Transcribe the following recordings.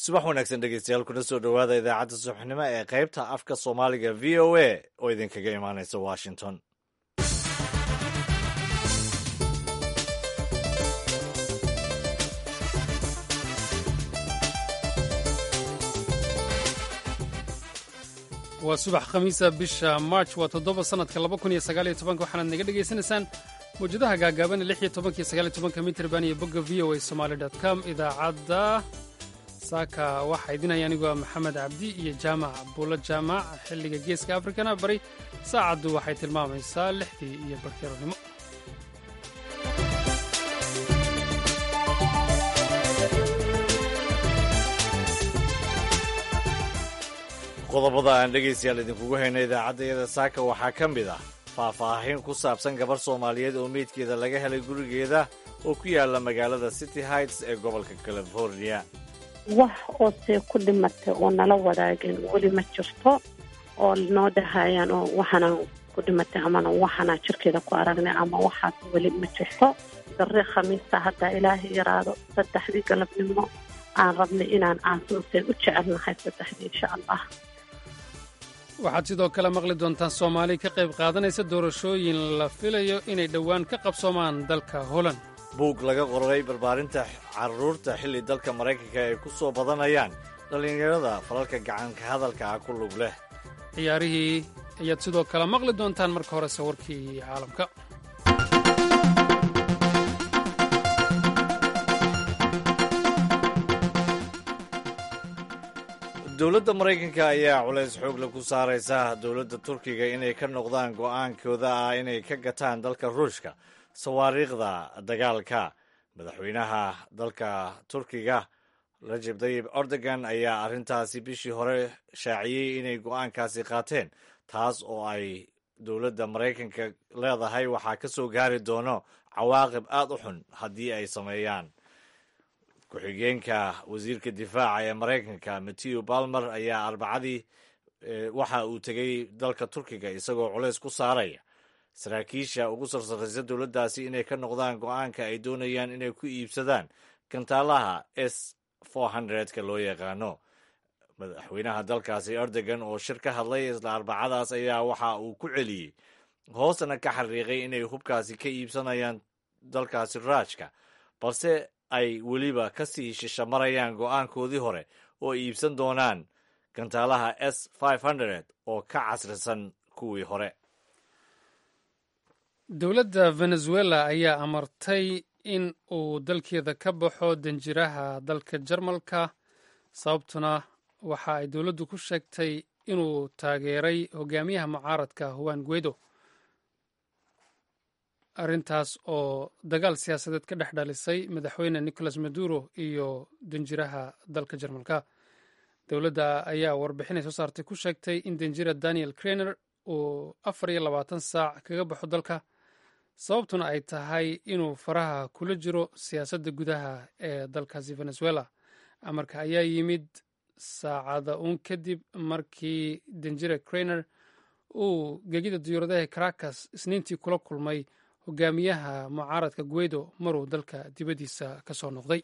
subax wanaagsan dhegeystayaal kuna soo dhowaada idaacadda subaxnimo ee qaybta afka soomaaliga v o a oo idinkaga imaanaysa washington waa subax khamiisa bisha march waa toddoba sannadka laba kun iyo sagaaliyo tobanka waxaanaad naga dhegaysanaysaan mawjadaha gaagaaban lix iyo tobankiyo sagaaliyo tobanka mitrban iyo bogga v o a somaali dot com idaacadda saaka waxaa idinhaya anigu waa maxamed cabdi iyo jaamac buulo jaamac xilliga geeska afrikana bari saacaddu waxay tilmaamaysaa lixdii iyo barkeeronimo qodobada aan dhegaystayaal idinkugu hayno idaacaddayada saaka waxaa ka mid ah faahfaahin ku saabsan gabar soomaaliyeed oo meydkeeda laga helay gurigeeda oo ku yaala magaalada city heights ee gobolka california wax oose ku dhimatay oo nala wadaageen weli ma jirto oo noo dhahayaan oo waxaanaan ku dhimatay amana waxaanaa jirkeeda ku aragnay ama waxaas weli ma jirto darre khamiista haddaa ilaahay yaraado saddexdii galabnimo aan rabnay inaan aansuuseen u jecelnahay saddexdii insha allah waxaad sidoo kale maqli doontaan soomaali ka qayb qaadanaysa doorashooyin la filayo inay dhowaan ka qabsoomaan dalka holand buug laga qoray barbaarinta carruurta xilli dalka maraykanka ay ku soo badanayaan dhallinyarada falalka gacanka hadalka ah ku lug leh ciyaarihii ayaad sidoo kale maqli doontaan marka horese warkii caalamka dowladda maraykanka ayaa culays xoogle ku saaraysa dowladda turkiga inay ka noqdaan go'aankooda ah inay ka gataan dalka ruushka sawaariikhda dagaalka madaxweynaha dalka turkiga rajeb tayib erdogan ayaa arrintaasi bishii hore shaaciyey inay go'aankaasi qaateen taas oo ay dowladda maraykanka leedahay waxaa ka soo gaari doono cawaaqib aad u xun haddii ay sameeyaan ku-xigeenka wasiirka difaaca ee maraykanka mattew balmer ayaa arbacadii waxa uu tegey dalka turkiga isagoo culays ku saaraya saraakiisha ugu sarsarraysa dowladdaasi inay ka noqdaan go'aanka ay doonayaan inay ku iibsadaan gantaalaha s ka loo yaqaano madaxweynaha dalkaasi erdogan oo shir ka hadlay isla arbacadaas ayaa waxa uu ku celiyey hoosna ka xariiqay inay hubkaasi ka iibsanayaan dalkaasi raajka balse ay weliba ka sii shishamarayaan go'aankoodii hore oo iibsan doonaan gantaalaha s oo ka casrisan kuwii hore dowladda venezuela ayaa amartay in uu dalkeeda ka baxo danjiraha dalka jarmalka sababtuna waxa ay dowladdu ku sheegtay inuu taageeray hogaamiyaha mucaaradka huwan guedo arrintaas oo dagaal siyaasadeed ka dhex dhalisay madaxweyne nicolas maduro iyo danjiraha dalka jarmalka dowladda ayaa warbixinay soo saartay ku sheegtay in danjira daniel krener uu afar iyo labaatan saac kaga baxo dalka sababtuna ay tahay inuu faraha kula jiro siyaasadda gudaha ee dalkaasi venezuela amarka ayaa yimid saacada uun kadib markii danjira krener uu gegida diyuuradaha caracas isniintii kula kulmay hogaamiyaha mucaaradka guedo maruu dalka dibaddiisa ka soo noqday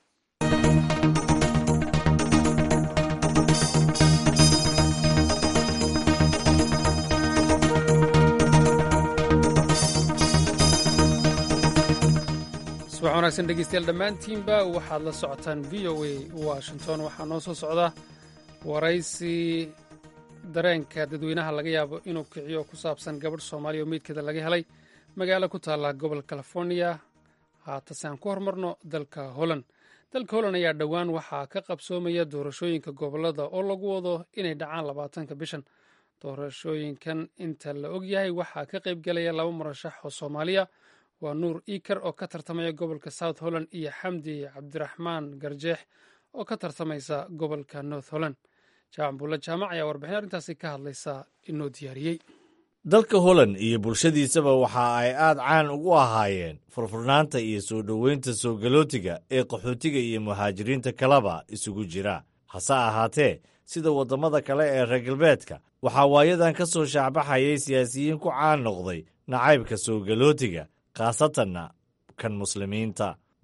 subax wanaagsan dhegeystayaal dhammaantiinba waxaad la socotaan v o a washington waxaa noo soo socda waraysi dareenka dadweynaha laga yaabo inuu kiciyo ku saabsan gabadh soomaaliya oo meydkeeda laga helay magaalo ku taalla gobolka california haatase aan ku hormarno dalka holland dalka holland ayaa dhowaan waxaa ka qabsoomaya doorashooyinka gobolada oo lagu wado inay dhacaan labaatanka bishan doorashooyinkan inta la og yahay waxaa ka qaybgelaya laba murashax oo soomaaliya waa nuur iker oo ka tartamaya gobolka south holland iyo xamdi cabdiraxmaan garjeex oo ka tartamaysa gobolka north holland jaamac buulla jaamac ayaa warbixin arrintaasi ka hadlaysa inoo diyaariyey dalka holland iyo bulshadiisaba waxa ay aad caan ugu ahaayeen furfurnaanta iyo soo dhoweynta soo galootiga ee qaxootiga iyo muhaajiriinta kaleba isugu jira hase ahaatee sida waddamada kale ee reer galbeedka waxaa waayadan ka soo shaacbaxayay siyaasiyiin ku caan noqday nacaybka soo galootiga khaasatanna kan muslimiinta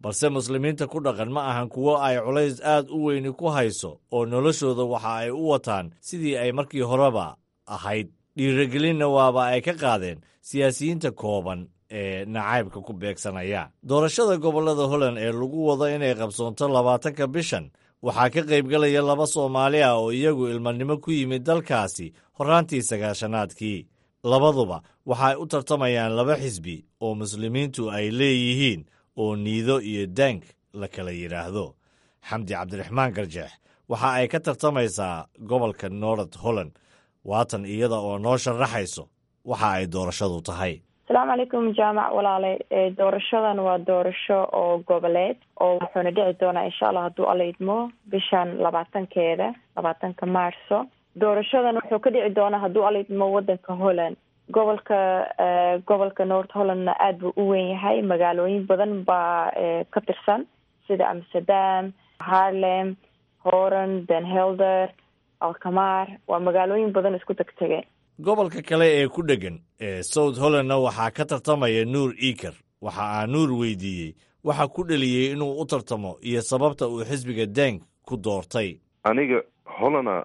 balse muslimiinta ku dhaqan ma ahan kuwo ay culays aad u weyni ku hayso oo noloshooda waxa ay u wataan sidii ay markii horeba ahayd dhiirigelinna waaba ay ka qaadeen siyaasiyiinta kooban ee nacaybka ku beegsanaya doorashada gobollada holland ee lagu wado inay qabsoonto labaatanka bishan waxaa ka qaybgalaya laba soomaali ah oo iyagu ilmanimo ku yimid dalkaasi horraantii sagaashanaadkii labaduba waxay u tartamayaan laba xisbi oo muslimiintu ay leeyihiin oo niido iyo daank la kala yidhaahdo xamdi cabdiraxmaan garjeex waxa ay ka tartamaysaa gobolka north holland waatan iyada oo noo sharaxayso waxa ay doorashadu tahay asalaamu calaykum jaamac walaale doorashadan waa doorasho oo goboleed oo wuxuuna dhici doonaa insha allah hadduu alla idmo bishan labaatankeeda labaatanka maarso doorashadan wuxuu ka dhici doonaa hadduu alla idmo wadanka holland gobolka gobolka north hollandna aada buu u weyn yahay magaalooyin badan baa ka tirsan sida amsterdam harlem horan den helder alkamar waa magaalooyin badan isku tegtegeen gobolka kale ee ku dheggan ee south hollandna waxaa ka tartamaya nuur iker waxa aa nuur weydiiyey waxa ku dheliyey inuu u tartamo iyo sababta uu xisbiga dank ku doortay aniga hollana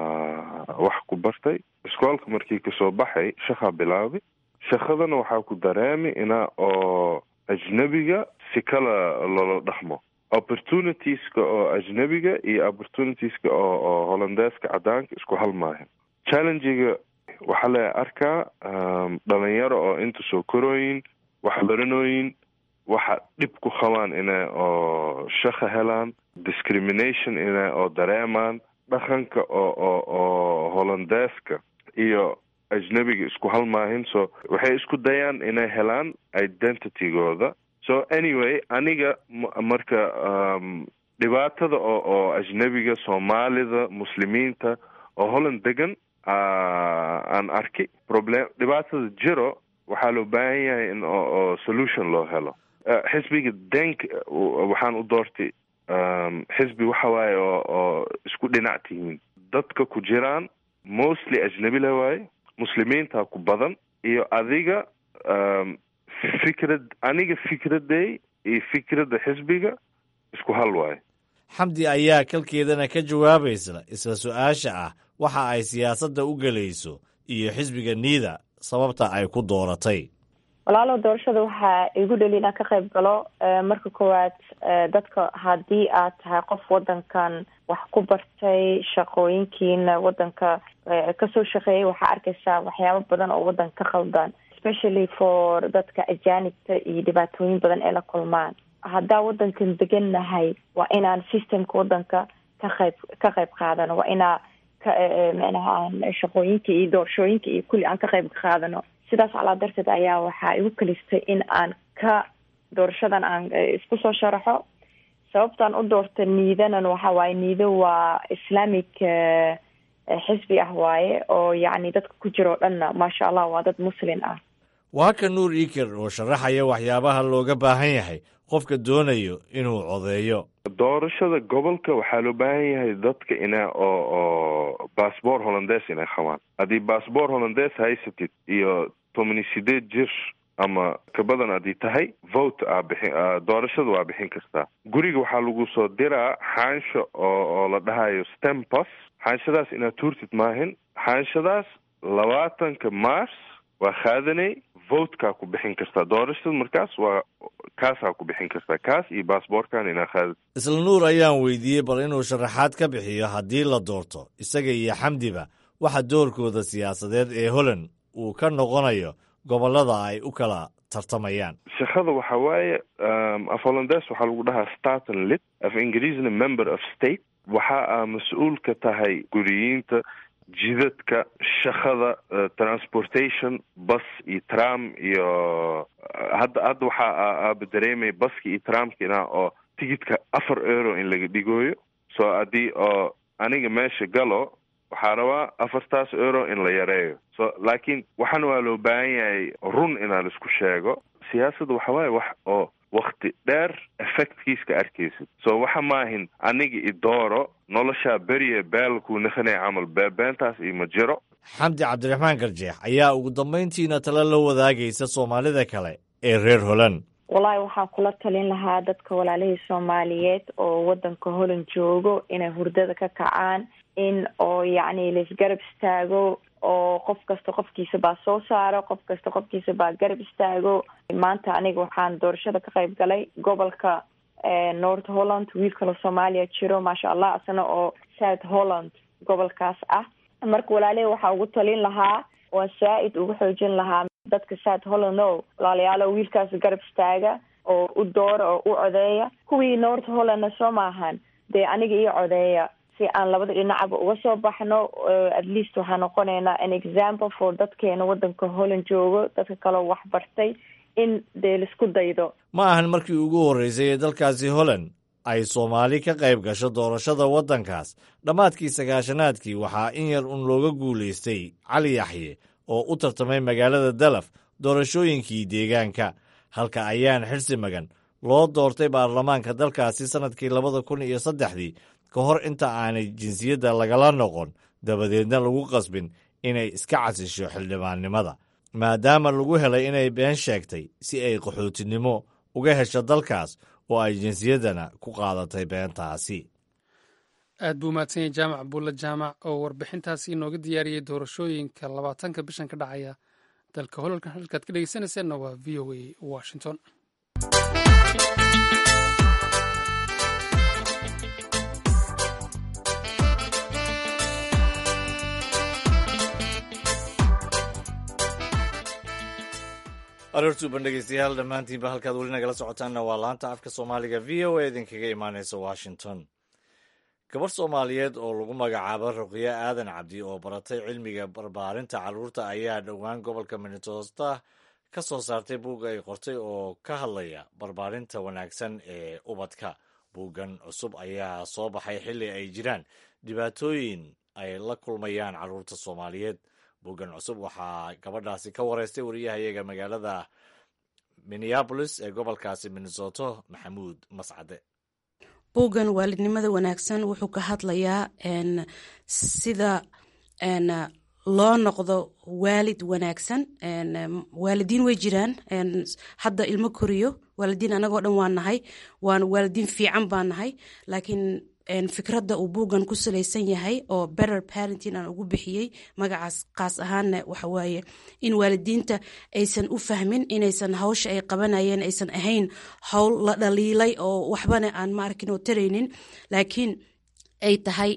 wax ku bartay iskoolka markii kasoo baxay shaqaa bilaabay shaqadana waxaa ku dareemay inaa oo ajnebiga si kala loola dhaqmo opportunitieska oo ajnebiga iyo opportunitieska oo oo hollandeeska cadaanka isku halmaayo challengiga waxaa la arkaa dhalinyaro oo inta soo korooyin wax baranooyin waxa dhib ku qabaan inay oo shaqa helaan discrimination inay oo dareemaan dhaqanka oo oo oo hollandeeska iyo ajnebiga isku halmaahin so waxay isku dayaan inay helaan identitygooda so anyway aniga marka dhibaatada oo oo ajnebiga soomaalida muslimiinta oo holland degan aan arki problem dhibaatada jiro waxaa loo baahan yahay in oo solution loo helo xisbiga denk waxaan u doortay xisbi waxa waaye oo oo isku dhinac tihiin dadka ku jiraan mostly ajnebi la waaye muslimiinta ku badan iyo adiga fikrad aniga fikraday iyo fikradda xisbiga isku hal waaye xamdi ayaa kalkeedana ka jawaabaysa isla su-aasha ah waxa ay siyaasadda u gelayso iyo xisbiga niida sababta ay ku dooratay walaalo doorashada waxaa igu dheli inaan ka qayb galo marka koowaad dadka haddii aad tahay qof wadankan wax ku bartay shaqooyinkiina wadanka kasoo shaqeeyay waxaa arkaysaa waxyaabo badan oo wadanka ka khaldan especially for dadka ajaanibta iyo dhibaatooyin badan ee la kulmaan haddaa wadankan degan nahay waa inaan systemka wadanka ka qayb ka qayb qaadano waa inaa manaha shaqooyinka iyo doorashooyinka iyo kulli aan ka qayb qaadano sidaas calaa darteed ayaa waxaa igu kalistay in aan ka doorashadan aan isku soo sharaxo sababtaan u doorta niidanan waxa waaye niido waa islamic xisbi ah waaye oo yacni dadka ku jira oo dhanna maasha allah waa dad muslin ah waa ka nuur iker oo sharaxaya waxyaabaha looga baahan yahay qofka doonayo inuu codeeyo doorashada gobolka waxaa loo baahan yahay dadka ina oo oo bassbor hollandes inay qabaan haddii bassbor hollandes haysatid iyo tomani sideed jir ama kabadan haddii tahay vote aa bixin doorashada waa bixin kartaa guriga waxaa lagu soo diraa xaansho oo oo la dhahayo stempos xaanshadaas inaad tuurtid maahin xaanshadaas labaatanka mars waa qaadanay votekaa ku bixin kartaa doorashada markaas waa kaasaa ku bixin kartaa kaas iyo bassboorkan inaa qaadid isla nuur ayaan weydiiyey bal inuu sharaxaad ka bixiyo haddii la doorto isaga iyo xamdiba waxa doorkooda siyaasadeed ee holland uu ka noqonayo gobollada ay u kala tartamayaan shaqada waxa waaye af hollandes waxaa lagu dhahaa staten lit af ingiriisna member of state waxa aa mas-uul ka tahay guriyiinta jidadka shaqada transportation bus iyo tram iyo hadda hadda waxaa aaba dareemaya baska iyo tramka inaa oo tigidka afar euro in laga dhigooyo so haddii oo aniga meesha galo waxaa rabaa afartaas euro in la yareeyo so laakiin waxana waa loo baahan yahay run inaa laisku sheego siyaasadda waxa waaye wax oo wakti dheer effectkiiska arkaysid so waxa maahin aniga idooro noloshaa beriye baalkuu nakhanaya camal beebeentaas ima jiro xamdi cabdiraxmaan garjeex ayaa ugu dambayntiina tale la wadaagaysa soomaalida kale ee reer holand wallaahi waxaan kula talin lahaa dadka walaalihii soomaaliyeed oo wadanka holland joogo inay hurdada ka kacaan in oo yacni laisgarab istaago oo qof kasta qofkiisa baa soo saaro qof kasta qofkiisa baa garab istaago maanta aniga waxaan doorashada ka qayb galay gobolka north holland wiil kaloo soomaaliya jiro maasha allah isna oo south holland gobolkaas ah marka walaalihi waxaa ugu talin lahaa waan saa-id ugu xoojin lahaa dadka south holland o walaalayaalo wiilkaas garab istaaga oo u doora oo u codeeya kuwii north hollandna soo maahan dee aniga io codeeya si aan labada dhinacaba uga soo baxno at least waxaa noqonaynaa an example for dadkeena wadanka holland joogo dadka kaleo wax bartay in dee laisku daydo ma ahan markii ugu horreysay ee dalkaasi holland ay soomaali ka qayb gasho doorashada waddankaas dhammaadkii sagaashanaadkii waxaa in yar un looga guulaystay cali yaxye oo u tartamay magaalada dalaf doorashooyinkii deegaanka halka ayaan xirsi magan loo doortay baarlamaanka dalkaasi sannadkii labada kun iyo saddexdii ka hor inta aanay jinsiyadda lagala noqon dabadeedna lagu qasbin inay iska casisho xildhibaannimada maadaama lagu helay inay been sheegtay si ay qaxootinimo uga hesho dalkaas oo ay jinsiyaddana ku qaadatay beentaasi aad buu mahadsan yahay jaamac buulle jaamac oo warbixintaasi inooga diyaariyey doorashooyinka labaatanka bishan ka dhacaya dalka holalkan halkaad ka dhegeysanayseena waa v o a washington aroortuuban dhegeystayaal dhammaantiinba halkaad weli nagala socotaanna waa laanta afka soomaaliga v o a idinkaga imaaneysa washington gabar soomaaliyeed oo lagu magacaabo ruqyo aadan cabdi oo baratay cilmiga barbaarinta carruurta ayaa dhowaan gobolka minnesota ka soo saartay buug ay qortay oo ka hadlaya barbaarinta wanaagsan ee ubadka buuggan cusub ayaa soo baxay xilli ay jiraan dhibaatooyin ay la kulmayaan carruurta soomaaliyeed buuggan cusub waxaa gabadhaasi ka wareystay wariyahayaga magaalada minneabolis ee gobolkaasi minnesoto maxamuud mascade buuggan waalidnimada wanaagsan wuxuu ka hadlayaa sida loo noqdo waalid wanaagsan waalidiin way jiraan hadda ilmo koriyo waalidiin anagoo dhan waa nahay waan waalidiin fiican baa nahay laakiin fikradda uu buuggan ku salaysan yahay oo better parenting aan ugu bixiyey magacaas kaas ahaanna waxa waaye in waalidiinta aysan u fahmin inaysan hawsha ay qabanayeen aysan ahayn howl la dhaliilay oo waxbana aan ma arkin oo taraynin laakiin ay tahay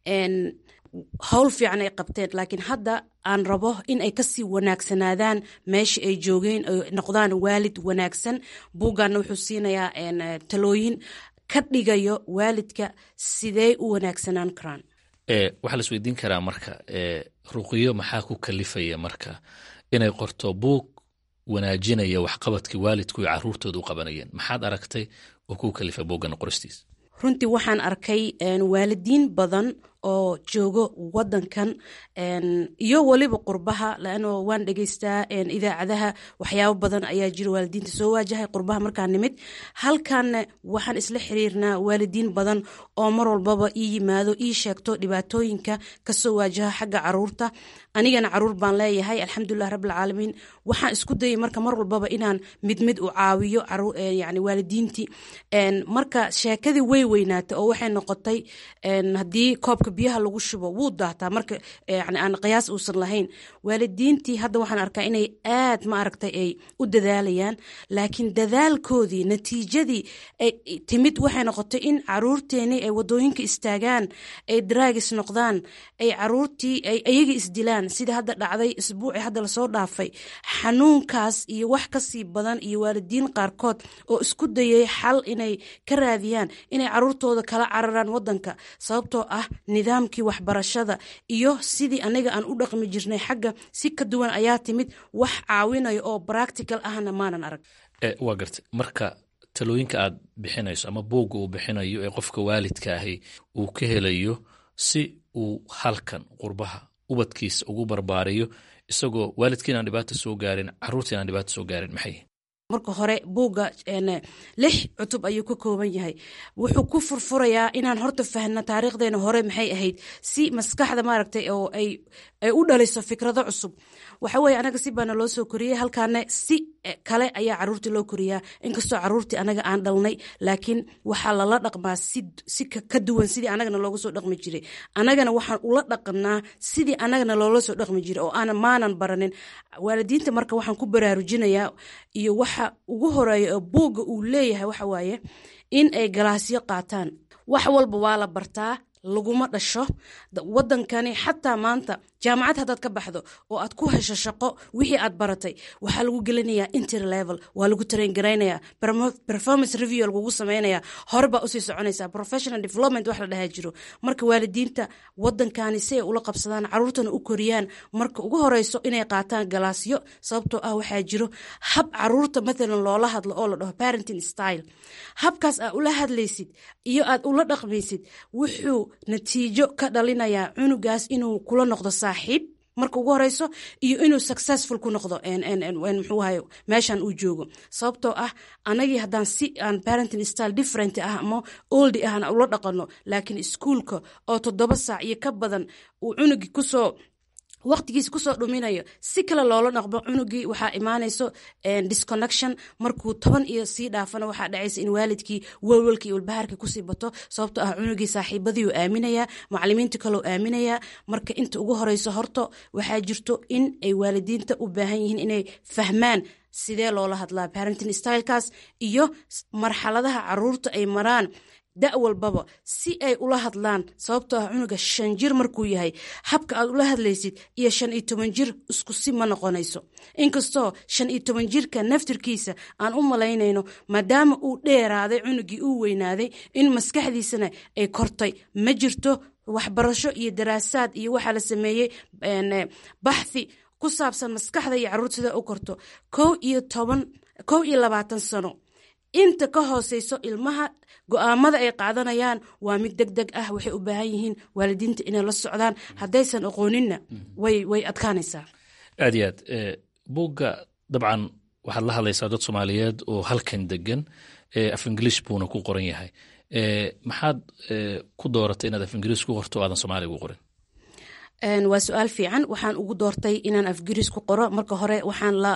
howl fiican ay qabteen laakiin hadda aan rabo in ay kasii wanaagsanaadaan meesha ay joogeen ay noqdaan waalid wanaagsan buugganna wuxuu siinayaa talooyin ka dhigayo waalidka sidee u wanaagsanaan karaan waxaa la isweydiin karaa marka ruqiyo maxaa ku kalifaya marka inay qorto buug wanaajinaya waxqabadkii waalidku ay caruurtooda u qabanayeen maxaad aragtay oo ku kalifa buuggan qoristiis runtii waxaan arkay waalidiin badan oo joogo wadankan iyo weliba qurbaha laano waan dhegeystaa idaacadaha waxyaabo badan ayaa jira waalidiinta soo waajahay qurbaha markaa nimid halkanna waxaan isla xiriirnaa waalidiin badan oo mar walbaba ii yimaado ii sheegto dhibaatooyinka kasoo waajaha xagga caruurta anigana caruur baan leeyahay alxamdulilah rabbilcaalamiin waxaan isku dayay marka mar walbaba inaan mid mid u caawiyo yani waalidiintii marka sheekadii way weynaatay oo waxay noqotay haddii koobka biyaha lagu shubo wuu daataa marka yani aan qiyaas uusan lahayn waalidiintii hadda waxaan arkaa inay aad ma aragtay ay u dadaalayaan laakiin dadaalkoodii natiijadii timid waxay noqotay in caruurteenii ay wadooyinka istaagaan ay draagis noqdaan ay caruurtii ay ayaga isdilaan sida hadda dhacday isbuuci hadda lasoo dhaafay xanuunkaas iyo wax kasii badan iyo waalidiin qaarkood oo isku dayay xal inay ka raadiyaan inay caruurtooda kala cararaan wadanka sababtoo ah nidaamkii waxbarashada iyo sidii aniga aan u dhaqmi jirnay xagga si ka duwan ayaa timid wax caawinayo oo practical ahna maanan arag waa gartay marka talooyinka aad bixinayso ama buugga uu bixinayo ee qofka waalidka ahi uu ka helayo si uu halkan qurbaha ubadkiisa ugu barbaariyo isagoo waalidkiin aan dhibaata soo gaarin caruurtiin aan dhibaata soo gaarin maxay marka hore buugga lix cutub ayuu ka kooban yahay wuxuu ku furfurayaa inaan horta fahno taariikhdeena hore maxay ahayd si maskaxda maaragtay oo ay u dhaliso fikrado cusub waxa weye anaga si baana loo soo koriyey halkaana si kale ayaa caruurtii loo koriyaa inkastoo caruurtii anaga aan dhalnay laakiin waxaa lala dhaqmaa si ka duwan sidii anagana looga soo dhaqmi jiray anagana waxaan ula dhaqanaa sidii anagana loola soo dhaqmi jiray oo aan maanan baranin waalidiinta marka waxaan ku baraarujinayaa iyo waxa ugu horeeya oo buugga uu leeyahay waxa waaye in ay galaasyo qaataan wax walba waa la bartaa laguma dhasho wadankani xataa maanta jaamacad haddaad ka baxdo oo aad ku hesho shaqo wixii aad baratay waxaa lagu gelinayaa inter level waa lagu train garaynaya performance review lagugu sameynaya hore baa usii soconaysa professional development wax la dhahaa jiro marka waalidiinta wadankani si ay ula qabsadaan caruurtana u koriyaan marka ugu horeyso inay qaataan galaasyo sababtoo ah waxaa jiro hab caruurta mathalan loola hadlo oo la dhaho parenting style habkaas aad ula hadlaysid iyo aad ula dhaqmaysid wuxuu natiijo ka dhalinayaa cunugaas inuu kula noqdo saaxiib marka ugu horeyso iyo inuu successful ku noqdo mxuuahay meeshan uu joogo sababtoo ah anagii haddaan si aan parenting style different ah ama oldi ahna ula dhaqano laakiin iskuolka oo toddoba saac iyo ka badan uu cunugii kusoo waqtigiisa kusoo dhuminayo si kale loola dhaqmo cunugii waxaa imaanayso disconnection markuu toban iyo sii dhaafana waxaa dhacaysa in waalidkii welwelka iyo walbahaarka kusii bato sababto ah cunugii saaxiibadii uu aaminayaa macalimiinta kaleo aaminayaa marka inta ugu horeyso horto waxaa jirto in ay waalidiinta u baahan yihiin inay fahmaan sidee loola hadlaa parenting stylekaas iyo marxaladaha caruurta ay maraan da walbaba si ay ula hadlaan sababtoo ah cunuga shan jir markuu yahay habka aad ula hadlaysid iyo shan iyo toban jir isku si ma noqonayso inkastoo shan iyo toban jirka naftirkiisa aan u malaynayno maadaama uu dheeraaday cunugii uu weynaaday in maskaxdiisana ay kortay ma jirto waxbarasho iyo daraasaad iyo waxaa la sameeyey baxthi ku saabsan maskaxda iyo caruurta sida u korto kow iyo toban kow iyo labaatan sano inta ka hooseyso ilmaha go-aamada ay qaadanayaan waa mid deg deg ah waxay u baahan yihiin waalidiinta inay la socdaan haddaysan aqooninna way way adkaanaysaa aad iyo aad buugga dabcan waxaad la hadlaysaa dad soomaaliyeed oo halkan degan af ingiliish buuna ku qoran yahay maxaad ku dooratay inaad af ingiliis ku qorto o aadan soomaaliga ugu qorin waa su-aal fiican waxaan ugu doortay inaan afgiriis ku qoro marka hore waxaan la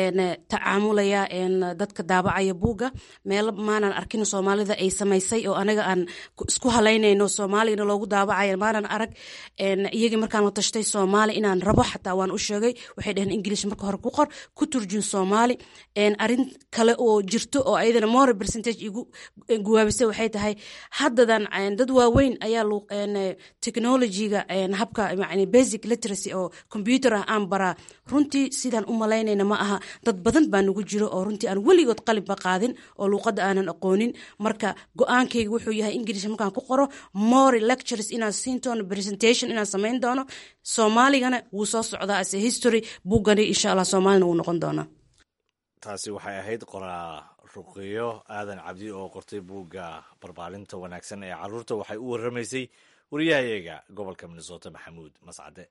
tacaamulayaa dadka daabacaya buugga meelo maanan arkin soomaalida ay samaysay oo anaga aan isku halaynayno soomaaligana loogu daabacaya maanan arag iyagii markaan la tashtay soomaali inaan rabo xataa waan u sheegay waxay dhaheen ingilish marka hore ku qor ku turjun soomaali arin kale oo jirto oo ayadana more percentage igu guwaabisay waxay tahay haddadan dad waaweyn ayaa technologyga habka basic literacy oo combyuter ah aan baraa runtii sidaan u malaynayna ma aha dad badan baa nagu jiro oo runtii aan weligood qalibba qaadin oo luuqadda aanan aqoonin marka go-aankayga wuxuu yahay ingilish markaan ku qoro more lectures inaan siin doono presentation inaan samayn doono soomaaligana wuu soo socdaa as a history buuggani insha allah soomaalina wuu noqon doonaa taasi waxay ahayd qoraa ruqiyo aadan cabdi oo qortay buugga barbaarinta wanaagsan ee caruurta waxay u warramaysay wariyahayaga gobolka minnesota maxamuud mascade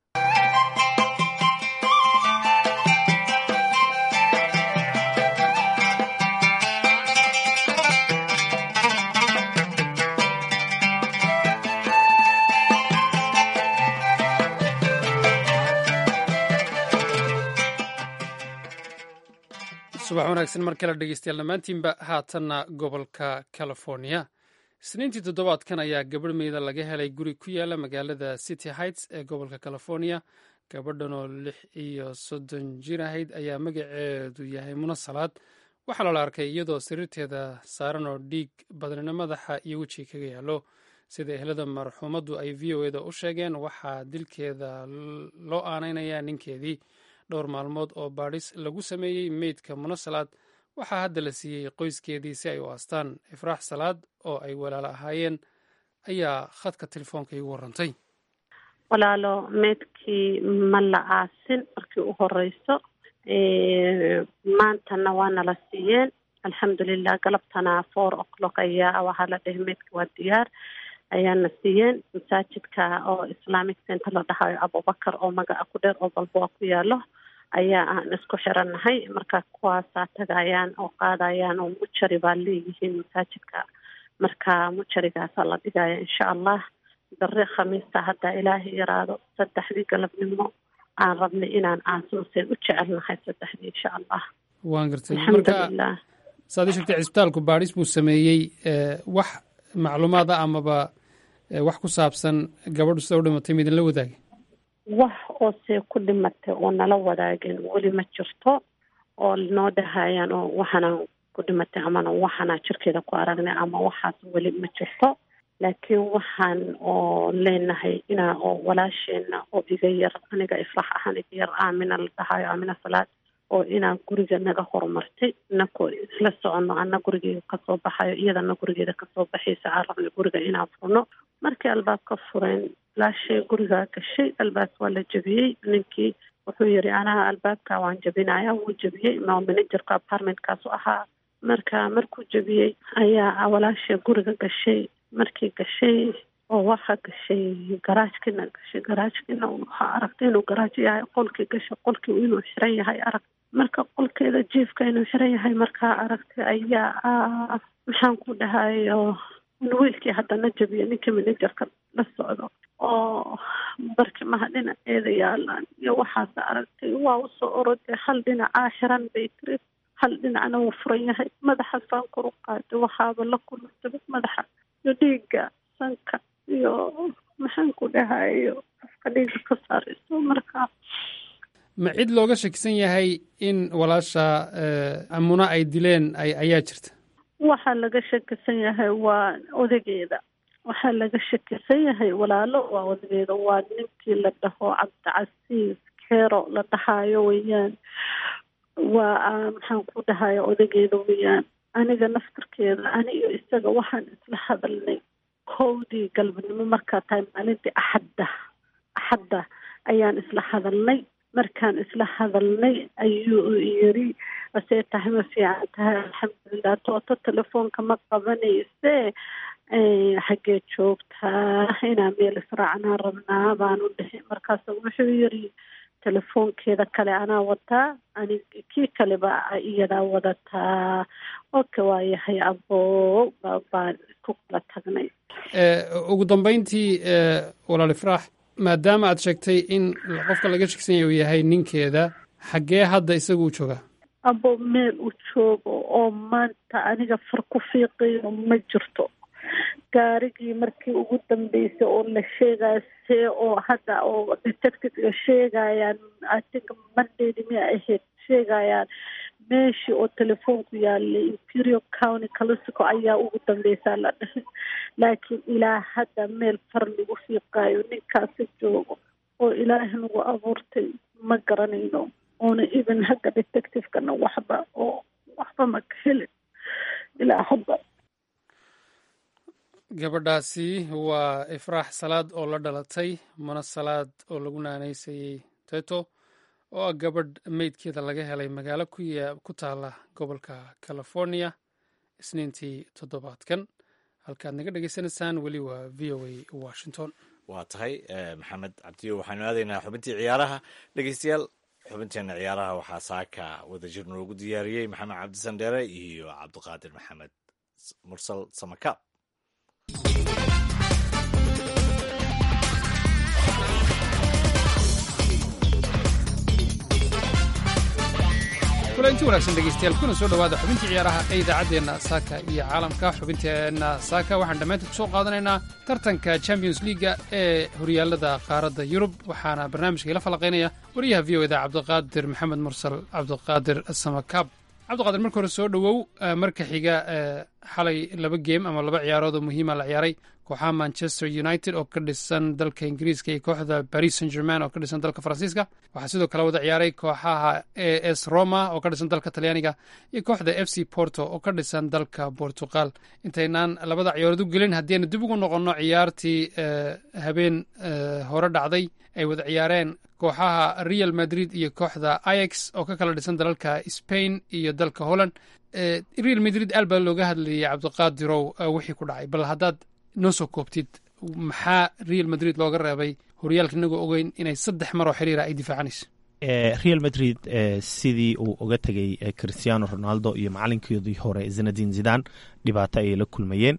subax wanaagsan mar kale dhegeystayaal dhammaantiinba haatanna gobolka california isniintii toddobaadkan ayaa gabadh meyda laga helay guri ku yaala magaalada city heights ee gobolka california gabadhan oo lix iyo soddon jir ahayd ayaa magaceedu yahay muna salaad waxaa lala arkay iyadoo sariirteeda saaran oo dhiig badnina madaxa iyo wejiga kaga yaalo sida ehlada marxuumaddu ay v o eda u sheegeen waxaa dilkeeda loo aanaynayaa ninkeedii dhowr maalmood oo baadhis lagu sameeyey meydka muna salaad waxaa hadda la siiyey qoyskeedii si ay u aastaan ifraax salaad oo ay walaalo ahaayeen ayaa khadka telefoonka igu warantay walaalo meydkii ma la aasin markii u horeyso maantana waana la siiyeen alxamdulilah galabtana four o'clock ayaa waxaa la dhahay meydka waa diyaar ayaana siiyeen masaajidka oo islamic center la dhahayo abubakar oo magaca ku dheer oo balboa ku yaalo ayaa aan isku xirannahay marka kuwaasaa tagayaan oo qaadayaan oo mujari baa leeyihiin masaajidka marka mujarigaasaa la dhigaya insha allah bari khamiista haddaa ilaahay yaraado saddexdii galabnimo aan rabnay inaan aasuuseen u jecelnahay saddexdii insha allah waan gartay marka alxamdulilah saad ii sheegtay cisbitaalku baadhis buu sameeyey wax macluumaad ah amaba wax ku saabsan gabadhu sida u dhimatay ma idinla wadaagay wax oo see ku dhimatay oo nala wadaageen weli ma jirto oo noo dhahayaan oo waxaanaan ku dhimatay amana waxaanaa jirkeeda ku aragnay ama waxaas weli ma jirto laakiin waxaan oo leenahay inaa oo walaasheena oo iga yar aniga ifrax ahaan iga yar aamina la dhahayo aamina salaad oo inaan guriga naga horumartay inakoo isla soconno ana gurigeeda kasoo baxayo iyadana gurigeeda kasoo baxaysa aan rabnay guriga inaan furno markii albaabka fureen laashay gurigaa gashay albaab waa la jebiyey ninkii wuxuu yiri anaha albaabka waan jebinaya wuu jebiyey ma managerka apartmentkaasu ahaa marka markuu jebiyey ayaa walaashay guriga gashay markii gashay oo waxaa gashay garaajkina gashay garaajkina waxaa aragtay inuu garaaj yahay qolkii gashay qolkii inuu xiran yahay arag marka qolkeeda jiifka inuu xiran yahay markaa aragtay ayaa maxaan ku dhahayo wiilkii haddana jabiya ninkii managerka la socdo oo barkimaha dhinaceeda yaalaan iyo waxaas aragtay waa usoo oroday hal dhinacaa xiran bay tiri hal dhinacna wuu furan yahay madaxaasaan kor u qaaday waxaaba la kulantaba madaxa iyo dhiigga sanka iyo maxaan ku dhahayo afka dhiigga ka saarayso marka ma cid looga shakisan yahay in walaasha amuna ay dileen ayaa jirta waxaa laga shakisan yahay waa odageeda waxaa laga shakisan yahay walaalo waa odageeda waa ninkii la dhaho cabdicasiis keero la dhahayo weeyaan waa maxaan ku dhahayo odageeda weeyaan aniga naftarkeeda ani iyo isaga waxaan isla hadalnay kowdii galbanimo markaa tahay maalintii axadda axadda ayaan isla hadalnay markaan isla hadalnay ayuu yiri asee tahay ma fiican tahay alxamdulilah tooto telefoonka ma qabanayse xaggee joogtaa inaa meel israacnaa rabnaa baanu dhihi markaas wuxuu yiri telefoonkeeda kale anaa wataa ani kii kaleba iyadaa wadataa oka waa yahay abo baan isku kala tagnay ugu dambeyntii walaal ifraax maadaama aad sheegtay in qofka laga shegsan yahay uu yahay ninkeeda xaggee hadda isagu u joogaa abo meel u joogo oo maanta aniga far ku fiiqayo ma jirto gaarigii markii ugu dambeysay oo la sheegaya see oo hadda oo detective sheegayaan i think mondayd miya ahayd sheegayaan meeshii oo telefoonku yaalay imperial county calisico ayaa ugu dambeysaa la dhahay laakiin ilaa hadda meel far lagu fiiqaayo ninkaasi joogo oo ilaahi nagu abuurtay ma garanayno oona even hagga detectivekana waxba oo waxba ma ka helin ilaa hadda gabadhaasi waa ifraax salaad oo la dhalatay mana salaad oo lagu naanaysayey teto oo ah gabadh meydkeeda laga helay magaalo ku taala gobolka california isniintii toddobaadkan halkaad naga dhegeysanaysaan weli waa v o a washington waa tahay maxamed cabdiyo waxaanu aadaynaa xubintii ciyaaraha dhegeystayaal xubinteena ciyaaraha waxaa saaka wadajir noogu diyaariyey maxamed cabdisandheere iyo cabdiqaadir maxamed mursal samakaab kulanti wanaagsan dhegeystayaal kuna soo dhowaada xubintii ciyaaraha ee idaacaddeenna saaka iyo caalamka xubinteenna saaka waxaan dhammaynta ku soo qaadanaynaa tartanka champions leaga ee horyaalada qaaradda yurub waxaana barnaamijka ila falaqaynaya wariyaha v o eda cabdiqaadir maxamed mursal cabdiqaadir samakaab cabdiqaadir marka hore soo dhowow marka xiga xalay laba geem ama laba ciyaarood oo muhiima la ciyaaray kooxaha manchester united oo ka dhisan dalka ingiriiska iyo kooxda paris saint german oo ka dhisan dalka faransiiska waxaa sidoo kale wada ciyaaray kooxaha a s roma oo ka dhisan dalka talyaaniga iyo kooxda f c porto oo ka dhisan dalka portugal intaynaan labada ciyaarood u gelin haddii aynu dib ugu noqonno ciyaartii habeen hore dhacday ay wada ciyaareen kooxaha real madrid iyo kooxda ix oo ka kala dhisan dalalka spain iyo dalka holland real madrid aal baa looga hadlayay cabdiqaadirow wixii ku dhacay bal haddaad noo soo koobtid maxaa real madrid looga reebay horyaalka inagoo ogeyn inay saddex maroo xiriira ay difaacanayso real madrid sidii uu uga tegay christiano ronaldo iyo macalinkoodii hore zinadin zidan dhibaato ayay la kulmayeen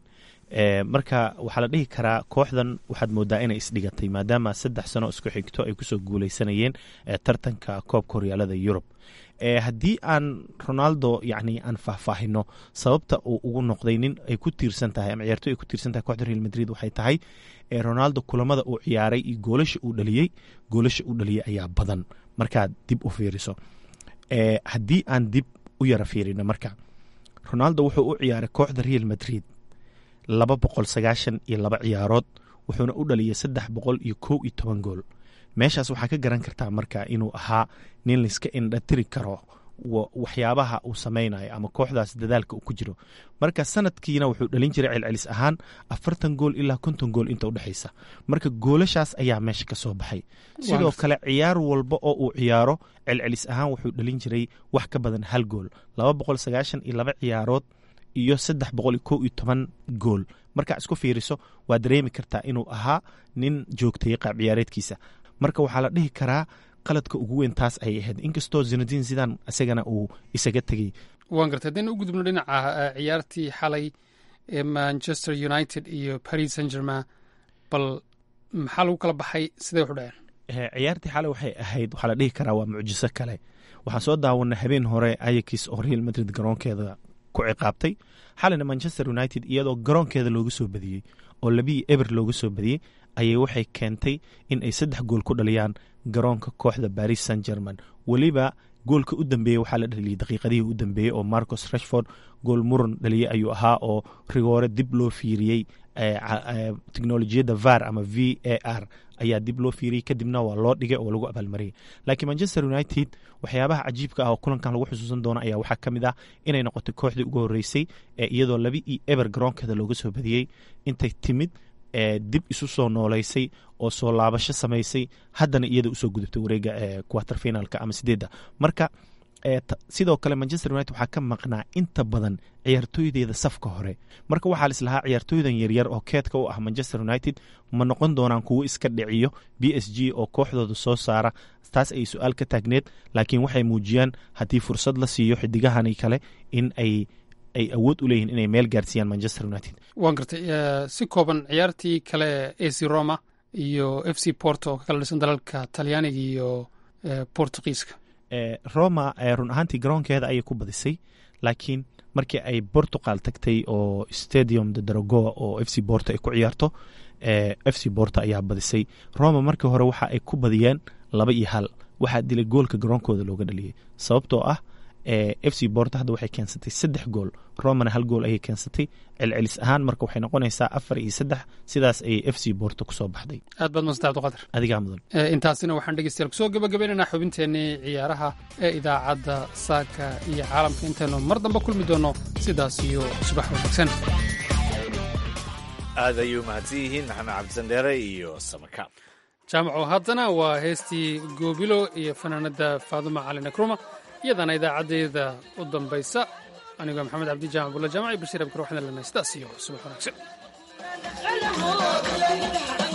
marka waxaa la dhihi karaa kooxdan waxaad moodaa inay isdhigatay maadaama saddex sano isku xigto ay kusoo guuleysanayeen tartanka koobka horyaalada yurub haddii aan ronaldo yani aan faahfaahino sababta uu ugu noqday nin ay ku tiirsan tahay ama ciyaartoy ay ku tiirsan tahay kooxda real madrid waxay tahay ronaldo kulamada uu ciyaaray iyo goolasha uu dhaliyey goolasha uu dhaliyey ayaa badan markaad dib u fiiriso haddii aan dib u yara fiirino marka ronaldo wuxuu u ciyaaray kooxda real madrid laba boqol sagaashan iyo laba ciyaarood wuxuuna u dhaliyay saddex boqol iyo kow iyo toban gool meeshaas waxaa ka garan kartaa marka inuu ahaa nin layska indhatiri karo waxyaabaha uu sameynayo ama kooxdaas dadaalka uu ku jiro marka sanadkiina wuxuu dhalin jiray celcelis ahaan afartan gool ilaa konton gool inta udhexaysa marka goolashaas ayaa meesha ka soo baxay sidoo kale ciyaar walba oo uu ciyaaro celcelis ahaan wuxuu dhalin jiray wax ka badan hal gool laba boqol sagaashan iyo laba ciyaarood iyo saddex boqol iyo kow iyo toban gool markaa isku fiiriso waa dareemi kartaa inuu ahaa nin joogtayay qaab ciyaareedkiisa marka waxaa la dhihi karaa qaladka ugu weyn taas ayay ahayd inkastoo zinadin zidan isagana uu isaga tegey waan gartay haddaynu u gudubno dhinaca ciyaartii xalay ee manchester united iyo paris saint germain bal maxaa lagu kala baxay sidee waxu dhaceen ciyaartii xalay waxay ahayd waxaa la dhihi karaa waa mucjiso kale waxaan soo daawanay habeen hore ayakis oo real madrid garoonkeeda ku ciqaabtay xalayna manchester united iyadoo garoonkeeda looga soo badiyey oo labii eber looga soo badiyey ayay waxay keentay in ay saddex gool ku dhaliyaan garoonka kooxda baris saint german weliba goolka u dambeeyey waxaa la dhaliyay daqiiqadihii u dambeeyey oo marcos rashford gool muran dhaliyey ayuu ahaa oo rigoore dib loo fiiriyey teknolojiyadda var ama v a r ayaa dib loo fiiriyey kadibna waa loo dhigay oo lagu abaalmariyay laakiin manchester united waxyaabaha cajiibka ah oo kulankan lagu xusuusan doono ayaa waxaa ka mid ah inay noqotay kooxdii ugu horreysay ee iyadoo laba iyo eber garoonkeeda looga soo badiyey intay timid dib isu soo nooleysay oo soo laabasho samaysay haddana iyada usoo gudubtay wareega quarter finalka ama sideedda marka sidoo kale manchester united waxaa ka maqnaa inta badan ciyaartooydeeda safka hore marka waxaa lislahaa ciyaartooydan yaryar oo keedka u ah manchester united ma noqon doonaan kuwo iska dhiciyo b s g oo kooxdooda soo saara taas ay su-aal ka taagneed laakiin waxay muujiyaan haddii fursad la siiyo xidigahani kale in ay ay awood u leeyihin inay meel gaarsiiyaan manchester united waan gartay si kooban ciyaartii kale ac roma iyo f c porto oo ka kala dhisan dalalka talyaaniga iyo portugiiska roma run ahaantii garoonkeeda ayay ku badisay laakiin markii ay portugal tagtay oo stadium de dragoa oo f c porto ay ku ciyaarto f c porto ayaa badisay roma markii hore waxa ay ku badiyeen laba iyo hal waxaa dilay goolka garoonkooda looga dhaliyey sababtoo ah f c borto hadda waxay keensatay saddex gool romana hal gool ayay keensatay celcelis ahaan marka waxay noqonaysaa afar iyo saddex sidaas ayay f c borto kusoo baxday aad baad madsanta abdiqadir adigaa mudan intaasina waxaan dhegeystayaal kusoo gabagabaynaynaa xubinteennii ciyaaraha ee idaacadda saaka iyo caalamka intaynu mar dambe kulmi doonno sidaas iyo subax wanaagsan aad ayuu mahadsan yihiin maxamed cabdisandheere iyo samaka jaamaco haddana waa heestii goobilo iyo fanaanadda faaduma cali nakruma iyadana idaacaddeeda u dambaysa anigoo maxamed cabdi jaamac bulla jaamac iyo bashiir abkar waxaan leenahay sidaas iyo subax wanaagsan